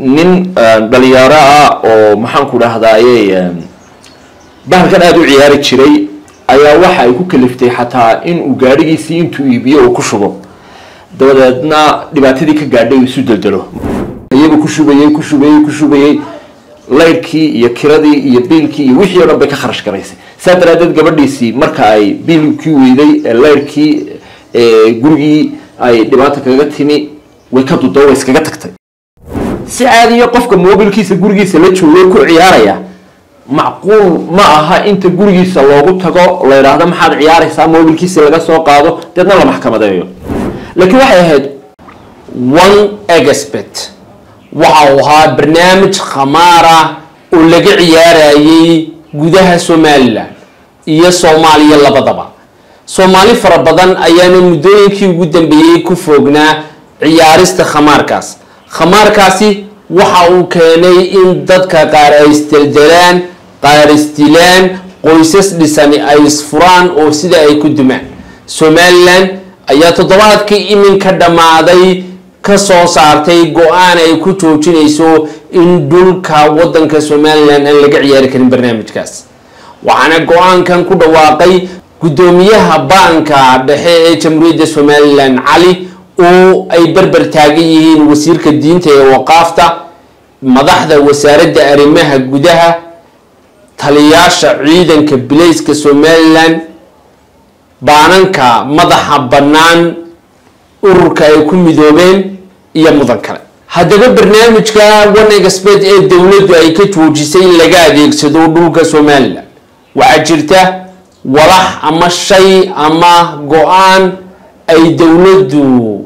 nin dhalinyaro ah oo maxaan ku dhahdaye bahalkan aada u ciyaari jiray ayaa waxa ay ku kaliftay xataa in uu gaadhigiisii intuu iibiyo uu ku shubo dabadeedna dhibaatadii ka gaadhay uu isu deldelo iyagu ku shubayey ku shubayey ku shubayey laydhkii iyo kiradii iyo biilkii iyo wixii o dhan bay ka kharash garaysay saa daraadeed gabadhiisii marka ay biilkii weyday laydhkii gurigii ay dhibaata kaga timi way ka dudo way iskaga tagtay si caadiya qofka mobilkiisa gurigiisa la joogay ku ciyaaraya macquul ma aha inta gurigiisa loogu tago la yidhaahdo maxaad ciyaaraysaa mobilkiisi laga soo qaado deedna la maxkamadeeyo laakiin waxay ahayd one expert waxa uu ahaa barnaamij khamaara oo laga ciyaarayay gudaha somalilan iyo soomaaliya labadaba soomaali fara badan ayaana muddooyinkii ugu dambeeyey ku foognaa ciyaarista khamaarkaas khamaarkaasi waxa uu keenay in dadka qaar ay isdeldelaan qaar isdilaan qoysas dhisani ay isfuraan oo sida ay ku dumaan somalilan ayaa toddobaadkii iminka dhammaaday ka soo saartay go-aan ay ku joojinayso in dhulka wadanka somalilan aan laga ciyaari karin barnaamijkaas waxaana go-aankan ku dhawaaqay guddoomiyaha baanka dhexe ee jamhuuriyadda somalilan cali oo ay berber taagan yihiin wasiirka diinta ee waqaafta madaxda wasaaradda arrimaha gudaha taliyaasha ciidanka bilayska somalilan baananka madaxa bannaan ururka ay ku midoobeen iyo mudan kale haddaba barnaamijka one expert ee dowladdu ay ka joojisay in laga adeegsado dhulka somalilan waxaa jirta walax ama shay ama go-aan ay dowladdu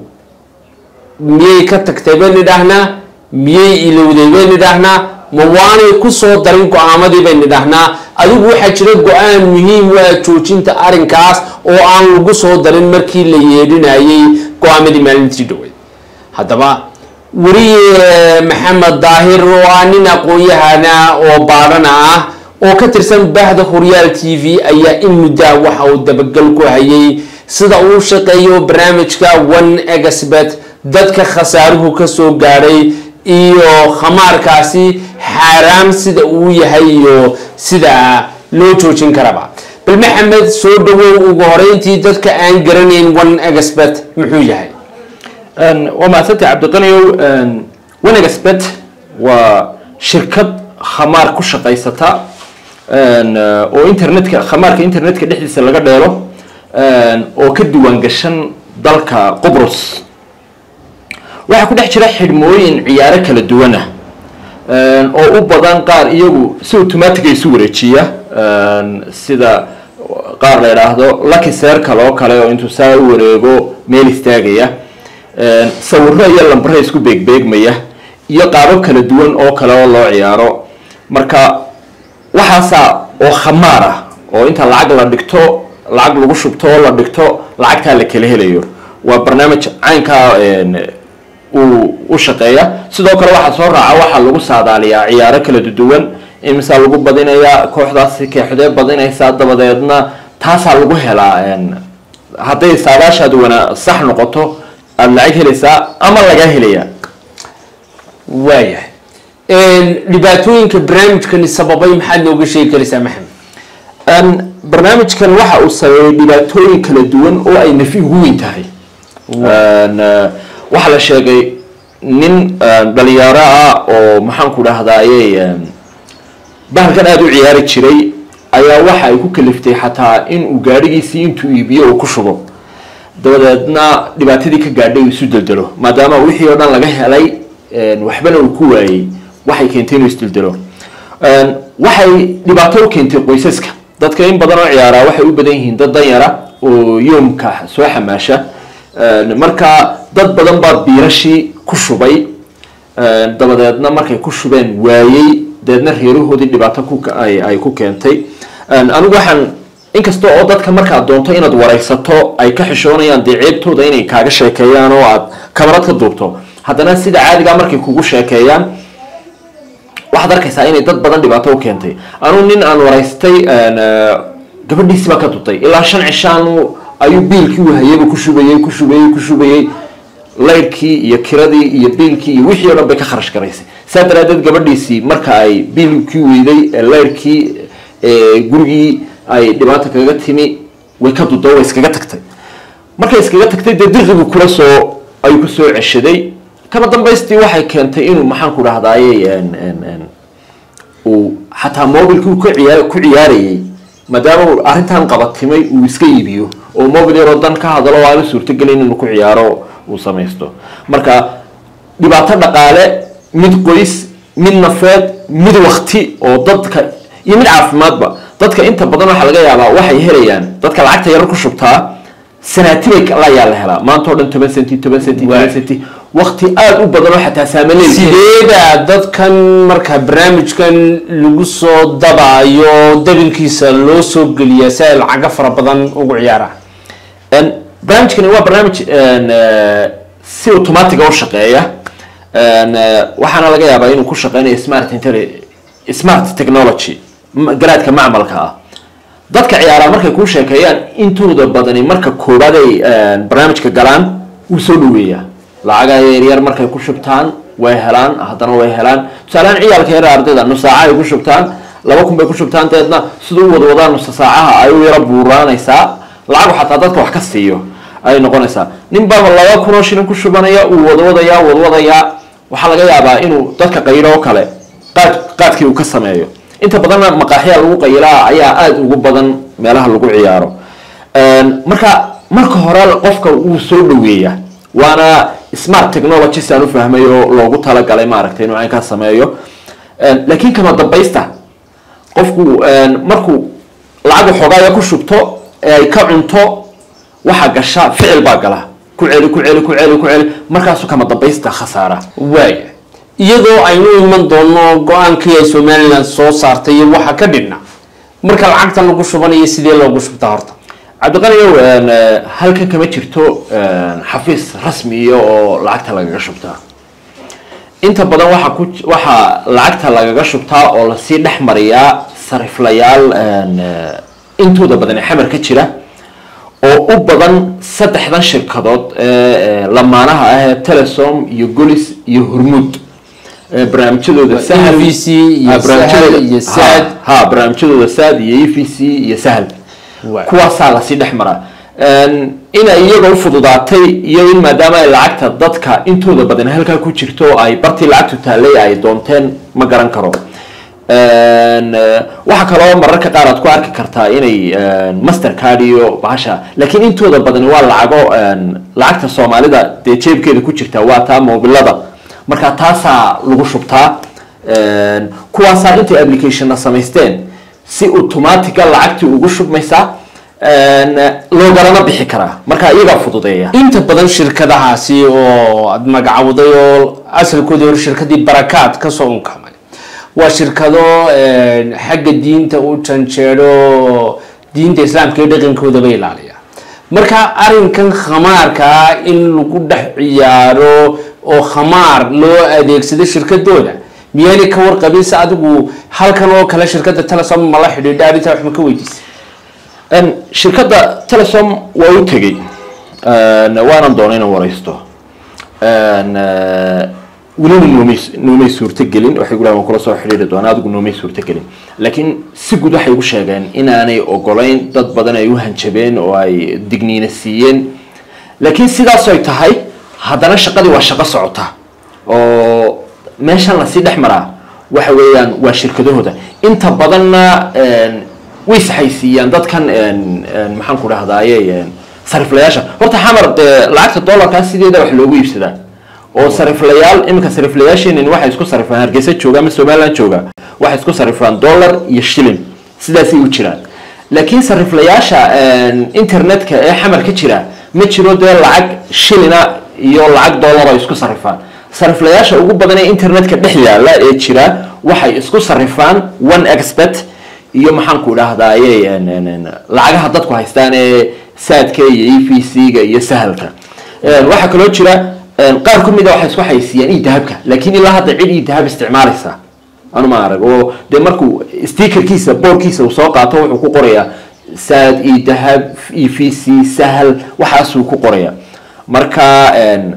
miyay ka tagtay baynu idhaahnaa miyay ilowday baynu idhaahnaa ma waanay kusoo darin go-aamadii baynu idhaahnaa adigu waxaa jira go-aan muhiim u ah joojinta arrinkaas oo aan lagu soo darin markii la yeedhinayay go-aamadii maalintii dhaweyd haddaba weriye maxamed daahir oo ah nin aqoon-yahana oo baadhana ah oo ka tirsan bahda horyaal t v ayaa in muddaa waxa uu dabagal ku hayay sida uu shaqeeyo barnaamijka one expert dadka khasaaruhu kasoo gaadhay iyo khamaarkaasi xaaraam sida uu yahay iyo sida loo joojin karaba bal maxamed soo dhawow ugu horeyntii dadka aan garanayn one expert muxuu yahay waa mahadsantay cabdiqaniyow one expert waa shirkad khamaar ku shaqaysata oo internetka khamaarka internetka dhexdiisa laga dheelo oo ka diiwaan gashan dalka qubrus waxaa ku dhex jira xidhmooyin ciyaaro kala duwana oo u badan qaar iyagu si automatiga isu wareejiya sida qaar la idhaahdo lucky circle oo kale oo intuu saa u wareego meel istaagaya sawiro iyo lambara isku beegbeegmaya iyo qaabo kala duwan oo kale oo loo ciyaaro marka waxaasa oo khamaar ah oo inta lacag la dhigto lacag lagu shubto oo la dhigto lacagtaa la kala helayo waa barnaamij caynkaa uu u shaqeeya sidoo kale waxaa soo raaca waxaa lagu saadaaliyaa ciyaaro kala duwan imisaa lagu badinayaa kooxdaasi keexdee badinaysaa dabadeedna taasaa lagu helaa hadday saadaashaad wana sax noqoto aada lacag helaysaa ama lagaa helayaa waayahay dhibaatooyinka barnaamijkani sababay maxaad nooga sheegi karaysaa maxamed barnaamijkan waxa uu sabeeyay dhibaatooyin kala duwan oo ay nafi ugu weyn tahay waxaa la sheegay nin dhalinyaro ah oo maxaan ku dhahdaye bahalkan aada u ciyaari jiray ayaa waxa ay ku kaliftay xataa in uu gaadhigiisii intuu iibiyo uu ku shubo dabadeedna dhibaatadii ka gaadhay uu isu deldelo maadaama wixii oo dhan laga helay waxbana uu ku waayey waxay keentay inuu isdeldelo waxay dhibaato u keentay qoysaska dadka in badan oo ciyaaraa waxay u badan yihiin dad danyara oo yoomka soo xamaasha marka dad badan baa biirashii ku shubay dabadeedna markay ku shubeen waayey dabeedna reerahoodii dhibaato ay ku keentay anigu waxaan inkasta oo dadka markaad doonto inaad wareysato ay ka xishoonayaan dee ceebtooda inay kaaga sheekeeyaan oo aad kamarad ka duubto haddana sida caadigaa markay kugu sheekeeyaan waxaad arkaysaa inay dad badan dhibaato u keentay anugu nin aan wareystay gabadhiisi baa ka dutay ilaa shan cishaanu ayuu biilkii wahayaba ku shubayey ku shubayey ku shubayey laydhkii iyo kiradii iyo biilkii iyo wixii o dhan bay ka kharash garaysay saa daraadeed gabadhiisii marka ay biilkii weyday laydhkii gurigii ay dhibaata kaga timi way ka dudo way iskaga tagtay markay iskaga tagtay dee dirqigu kula soo ayuu ku soo ceshaday kama dambaystii waxay keentay inuu maxaan ku dhahdaye uu xataa mobilkii uu kaciyaa ku ciyaarayay maadaama uu arrintan qabatimay uu iska iibiyo oo mobil yaroo dan ka hadalo aanu suurtagelin inuu ku ciyaaro uu samaysto marka dhibaato dhaqaale mid qoys mid nafeed mid wakti oo dadka iyo mid caafimaadba dadka inta badan waxaa laga yaabaa waxay helayaan dadka lacagta yaro ku shubtaa sanaatibay layaa la helaa maanta oo dhan toban centi toban centi toban centi wakti aada u badan oo xataa saamaleey sideeda dadkan marka barnaamijkan lagu soo dabaayo dabinkiisa loo soo geliyaa si ay lacago fara badan ugu ciyaaraan barnaamijkani waa barnaamij si automatiga u shaqeeya waxaana laga yaabaa inuu ku shaqeynayo smart intelli smart technology garaadka macmalka ah dadka ciyaaraa markay kuu sheekeeyaan intooda badani marka koobaad ay barnaamijka galaan wuu soo dhaweeyaa lacaga yaryar markay ku shubtaan way helaan haddana way helaan tusaalehaan ciyaalka yar ardayda nus saaca ay ku shubtaan laba kun bay ku shubtaan deedna sida u wadwadaan nusa saacaha ay u yaro buuraanaysaa lacagu xataa dadka wax ka siiyo ayay noqonaysaa nin baaba laba kun oo shilin ku shubanaya uu wadwadayaa wadwadayaa waxaa laga yaabaa inuu dadka qaylo oo kale qaad qaadkii uu ka sameeyo inta badanna maqaaxyaa lagu qayilaa ayaa aada ugu badan meelaha lagu ciyaaro marka marka hore qofka wuu soo dhaweeyaa waana smart technology si aan u fahmay oo loogu talagalay maaragtay inuu caynkaa sameeyo laakiin kama dambaysta qofku markuu lacag waxoogaaya ku shubto ee ay ka cunto waxaa gasha ficil baa gala ku celi ku celi ku celi ku celi markaasu kama dambaysta khasaara waaya iyadoo aynu iman doono go-aankii ay somalilan soo saartay iyo waxa ka dhigna marka lacagta lagu shubanayo sidee loogu shubtaa horta cabdiqaniyow halkan kama jirto xafiis rasmiya oo lacagta lagaga shubtaa inta badan waxa ku waxaa lacagta lagaga shubtaa oo lasii dhex mariyaa sariflayaal intooda badan ee xamar ka jira oo u badan saddexdan shirkadood ee lamaanaha ah ee telesom iyo golis iyo hormuud barnaamijyadooda sahal EVC iyo Sahal iyo Saad. ha barnaamijyadooda saad iyo e v c iyo sahal Waay. kuwaasaa lasii dhex maraa inay iyaga u fududaatay iyo in maadaama ay lacagta dadka intooda badan halkaa ku jirto ay bartii lacagtu taallay ay doonteen ma garan karo waxaa kaloo mararka qaar aad ku arki kartaa inay master card iyo bahasha laakiin intooda badani waa lacago lacagta soomaalida dee jeebkeeda ku jirta waa taa mobilada marka taasaa lagu shubtaa kuwaasaa intay applicationna samaysteen si automatica lacagtii ugu shubmaysaa loogalana bixi karaa marka iyagaa fududeeya inta badan shirkadahaasi oo aada magacawday oo asalkoodii hore shirkadii barakaad kasoo unkamay waa shirkado xagga diinta u janjeero diinta islaamka iyo dhaqankoodaba ilaaliya marka arrinkan khamaarkaa in lagu dhex ciyaaro oo khamaar loo adeegsado shirkadooda miyaanay ka warqabin se adigu halkan oo kale shirkada telesom mala xidhiidha arrintaa wax ma ka weydiisay shirkadda telesom waa u tegey waanan doona inaan waraysto welina noomay noomay suurtogelin waxay gulahan waan kula soo xidhiiri doonaa adigu noomay suurtogelin laakiin si guud waxay ugu sheegeen inaanay ogolayn dad badan ay u hanjabeen oo ay digniina siiyeen laakiin sidaas ay tahay haddana shaqadii waa shaqo socota oo meeshan lasii dhex maraa waxa weeyaan waa shirkadahooda inta badanna way saxaysiiyaan dadkan maxaan ku dhahdaaye sariflayaasha horta xamar dee lacagta dollarkaa sideeda wax loogu iibsadaa oo sariflayaal iminka sariflayaasheenin waxay isku sarifaan hargeysa jooga ama somaliland jooga waxay isku sarifaan dollar iyo shilin sidaasay u jiraan laakiin sariflayaasha internetka ee xamar ka jira ma jiro dee lacag shilina iyo lacag dollar ay isku sarifaan sariflayaasha ugu badan ee internetka dhex yaala ee jira waxay isku sarifaan one expert iyo maxaan ku idhahdaaye lacagaha dadku haystaan ee saadka iyo e v c-ga iyo sahalka waxaa kaloo jira qaar ka mid a waxay isku haysiiyaan ii dahabka laakiin ilaa hadda cid ii dahab isticmaalaysa anu ma arag oo dee markuu stickerkiisa boorkiisa uu soo qaato wuxuu ku qorayaa saad ii dahab e v c sahal waxaasuu ku qoraya marka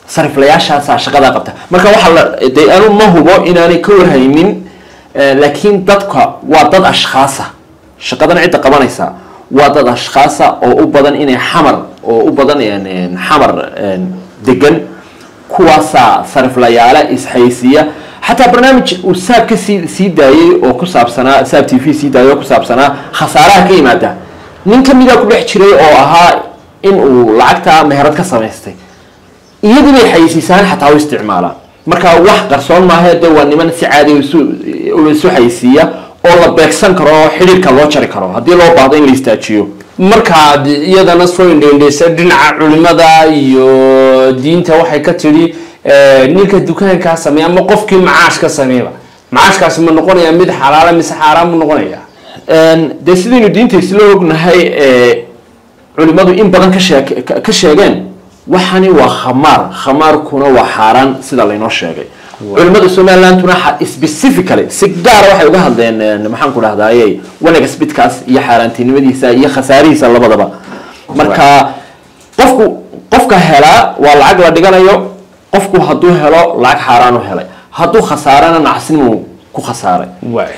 sariflayaashaasaa shaqadaa qabta marka waxaa la dee anu ma hubo inaanay ka warhaynin eh, laakiin dadka waa dad ashkhaasa shaqadan cidda qabanaysa waa dad ashkhaasa oo u badan inay xamar oo u badan een, een, xamar een, degan kuwaasaa sariflayaala isxaysiiya xataa barnaamij uu saab ka sii sii daayey oo ku saabsanaa saab t v sii daayey oo ku saabsanaa khasaaraha ka yimaada nin ka mida ku dhex jiray oo ahaa in uu lacagta meherad ka samaystay iyadii bay xayisiisaan xataa u isticmaalaa marka wax qarsoon maaha de waa niman si caadi isu isu xayisiiya oo la beegsan karo oo xidhiirka loo jari karo haddii loo baahdo in la istaajiyo markaad iyadana soo indhendheysa dhinaca culimada iyo diinta waxay ka tidhi eh, ninka dukaankaa sameeya ama qofkii macaash ka sameeyaba macaashkaasi ma noqonaya mid xalaala mise xaaraan mu noqonaya dee sidaynu diinta isla ognahay ee culimadu in badan ka sheek ka- ka sheegeen waxani waa khamaar khamaarkuna waa xaaraan sida laynoo sheegay culimada somalilanduna xa- specifically si gaara waxay uga hadleen een, maxaan ku dhahdaye wanaga spidkaas iyo xaaraantinimadiisa iyo khasaarihiisa labadaba marka qofku qofka helaa waa lacag la dhiganayo qofku hadduu helo lacag xaaraan u helay hadduu khasaarana nacsinimuu ku khasaaray waay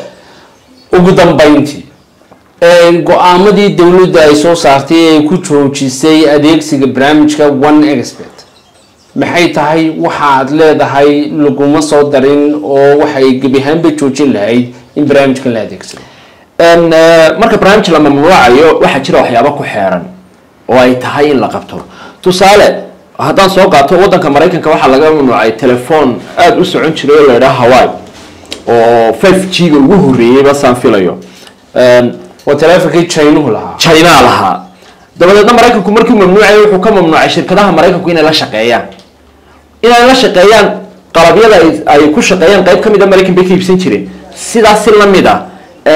ugu dambayntii go-aamadii dowladda ay soo saartay ee ay ku joojisay adeegsiga barnaamijka one expert maxay tahay waxaad leedahay laguma soo darin oo waxay gebi ahaanba joojin lahayd in barnaamijkan la adeegsado En, eh, marka barnaamij la mamnuucayo waxaa jira waxyaabo ku xeeran oo ay tahay in la qabto tusaale haddaan soo qaato wadanka maraykanka waxaa laga mamnuucay telefoon aada u socon jiray oo la idhaha hawaii oo five g ga ugu horreeyey basaan filayo En, waa taleefonkii chinuhu lahaa china lahaa dabadeedna maraykanku markii mamnuucay wuxuu ka mamnuucay shirkadaha maraykanku inay la shaqeeyaan inay la shaqeeyaan qalabyada ay- ay ku shaqeeyaan qayb ka mid a maraykan bay ka iibsan jireen sidaas si la mid a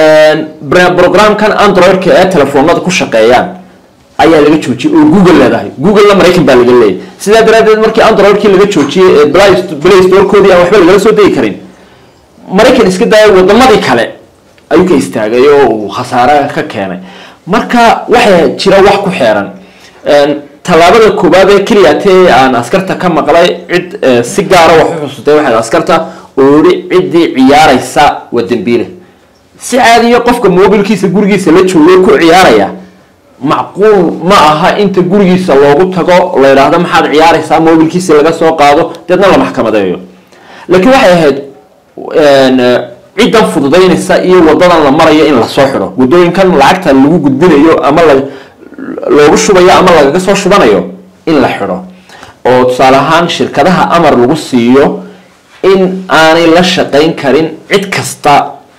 bra- programkan androidka ee telefoonada ku shaqeeyaan ayaa laga joojiyey oo google leedahay google-na maraykan baa laga leeyahy sidaa daraadeed markii androidkii laga joojiyey ee play play store-koodii aan waxba lagala soo degi karin maraykan iska daaya wadamadii kale ayuu ka istaagay oo uu khasaare ka keenay marka waxaa jira wax ku xeeran En, tallaabada koowaad ee keliya tee aan askarta ka maqlay cid eh, si gaara wax u xusutay waxay askarta oo yihi ciddii ciyaaraysa waa dembiile si caadiya qofka mobilkiisa gurigiisa la joogo ku ciyaaraya macquul ma aha inta gurigiisa loogu tago la yidhaahdo maxaad ciyaaraysaa mobilkiisa laga soo qaado deedna la maxkamadeeyo laakiin waxay ahayd en, eh, ciddan fududaynaysa iyo wadadan la marayo in lasoo xidho wadooyinkan lacagta lagu gudbinayo ama la loogu shubayo ama lagaga soo shubanayo in la xidho oo tusaale ahaan shirkadaha amar lagu siiyo in aanay la shaqayn karin cid kasta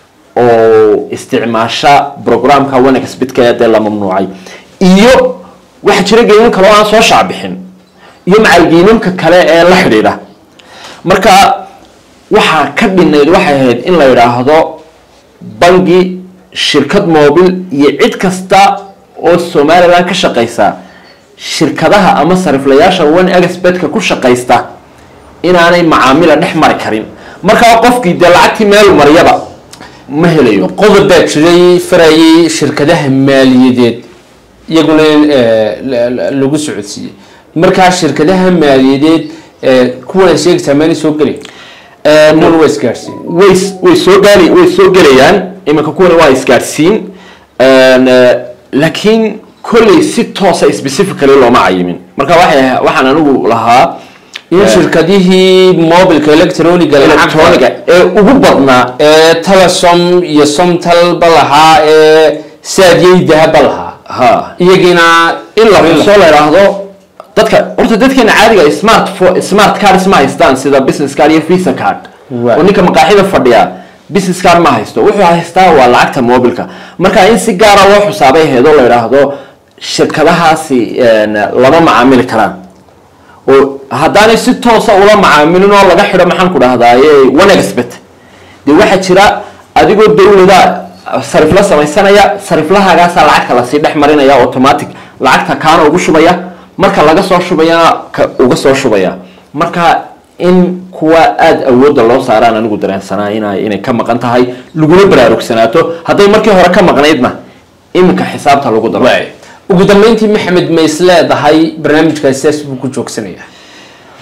oo isticmaasha programka wanexbidka ee dee la mamnuucay iyo waxaa jira geyman kale oo aan soo shaacbixin iyo macalgeymanka kale ee la xidhiidha marka waxaa ka dhinayd waxay ahayd in la yidhaahdo bangi shirkad mobil iyo cid kasta oo somaliland ka shaqaysa shirkadaha ama sariflayaasha one expertka ku shaqaysta inaanay macaamila dhex mari karin markaa qofkii dee lacagtii meel maryaba ma helayo qodob baa jiray farayay shirkadaha maaliyadeed iyaguna eh, la- la- lagu socodsiiyey markaa shirkadaha maaliyadeed eh, kuwan sheegaysaa maanay soo gelin kuwan waa isgaarsiin way way soo gaali way soo gelayaan iminka kuwani waa isgaadhsiin En, eh, laakiin kolley si toosa specifically looma cayimin marka waxay waxaan anigu lahaa in shirkadihii mobilka electroniga electroniga ee ugu badnaa ee telesom iyo somtalba lahaa ee saadyeydahaba lahaa ha iyagiina in la xuso la yidhaahdo dadka horta dadkeena caadiga smart fo- smart cards ma haystaan sida business card iyo visa card Right. oo ninka maqaaxida fadhiya business card ma haysto wuxuu haystaa waa lacagta mobilka marka in si gaara loo xusaabay heedo la yidhaahdo shirkadahaasi en, lama macaamili karaan oo haddaanay si toosa ula macaamilin oo laga xidho maxaan ku dhahdaye one expert dee waxaa jira adigoo dawlada sarifla samaysanaya sariflahaagaasaa lacagta lasii dhex marinaya automatic lacagta kaana ugu shubaya marka laga soo shubayana ka uga soo shubaya marka in kuwa aada awoodda loo saaraan anigu dareensanaa ina inay ka maqan tahay laguna baraarugsanaato hadday markii hore ka maqnaydna iminka xisaabta lagu daro ugu dambeyntii maxamed ma is leedahay barnaamijkaasi sidaas buu ku joogsanaya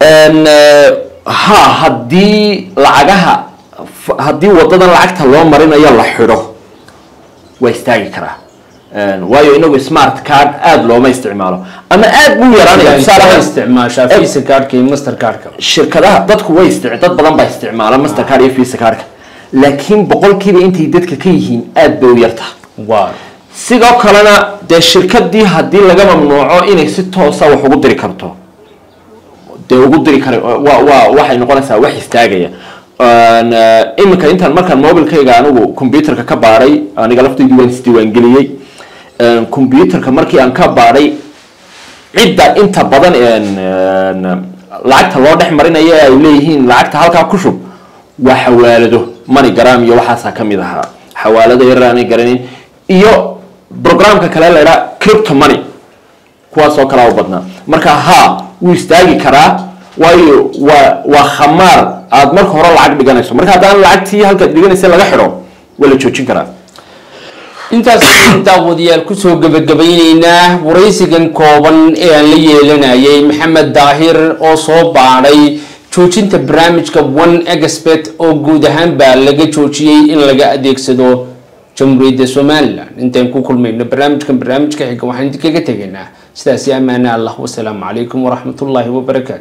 Een, eh, ha haddii lacagaha f- haddii wadadan lacagta loo marinayo la xidho waa istaagi karaa Een, waayo inagu smart card aada looma isticmaalo ama aada buu yaraanaya tusaale Waxay ahaan, isticmaashaa visa cardka iyo master cardka shirkadaha dadku way istic dad badan baa isticmaala master card iyo visa cardka laakiin boqolkiiba intay dadka ka yihiin aada bay u yartahay waa sidoo kalena dee shirkadii haddii laga mamnuuco inay si toosa wax ugu diri karto dee ugu diri kara waa waa waxay noqonaysaa wax istaagaya Een, eh, iminka intaan markaan mobilkayga anigu computerka ka baadhay aniga laftaydu waan isdiiwaangeliyey Een, computerka markii aan ka baadhay cidda inta badan een, een, lacagta loo dhex marinayo ee ay leeyihiin lacagta halkaa ku shub waa xawaalado moneygram iyo waxaasaa ka mid ahaa xawaalado yar aanay garanin iyo programka kale la idhaa crypto money kuwaasoo kalaa u badnaa marka ha wuu istaagi karaa waayo waa waa khamaar aad marka hore lacag dhiganayso marka haddaan lacagtii halkaad dhiganaysa laga xidho waa la joojin karaa intaas ayaynu daawadayaal kusoo gabagabayneynaa waraysigan kooban ee aan la yeelanayay maxamed daahir oo soo baadhay joojinta barnaamijka one expert oo guud ahaan baa laga joojiyey in laga adeegsado jamhuuriyadda somalilan intaan ku kulmayno barnaamijkan barnaamijka xiga waxaan idinkaga tegaynaa sidaasi ammaane allah wasalaamu calaykum waraxmatullaahi wabarakaatu